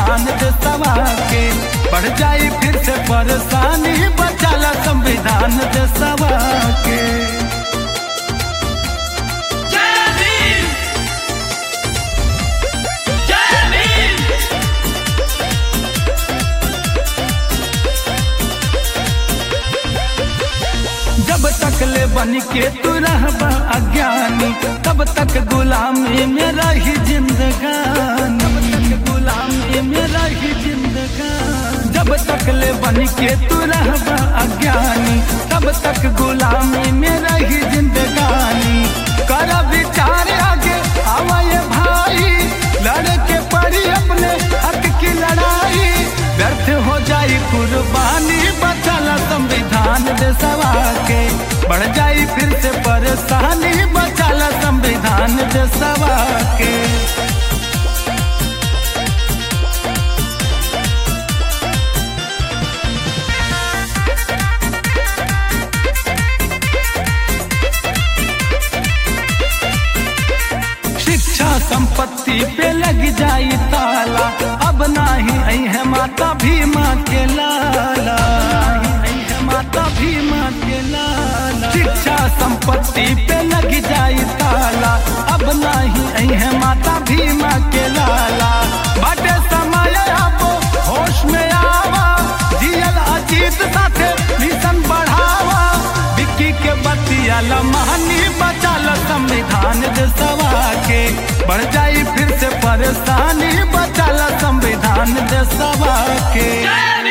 संविधान देशवा के बढ़ जाई फिर से परेशानी बचाला संविधान देशवा के जय भीम जय भीम जब तक ले बन के तू रहबा अज्ञानी तब तक गुलामी में रही जिंदगानी तब तक गुलामी में रही जिंदगानी जब तक ले बन के तू रहबा अज्ञानी तब तक गुलामी में रही जिंदगानी कर विचार आगे आवाए भाई लड़के पड़ी अपने हक की लड़ाई व्यर्थ हो जाई कुर्बानी बचाला संविधान देशवा के बढ़ जाई फिर से परेशानी बचाला संविधान देशवा के शिक्षा संपत्ति पे लग जाई ताला अब नाही आई है माता भीमा के लाला आई है माता भीमा के लाला शिक्षा संपत्ति पे लग जाई ताला अब नाही आई है माता भीमा के लाला बाटे समय अब होश में आवा जियल अजीत साथे मिशन बढ़ावा विक्की के बतिया लमहनी बचाल संविधान देशवा के बढ़ जाई फिर से परेशानी बचाल संविधान देशवा के जय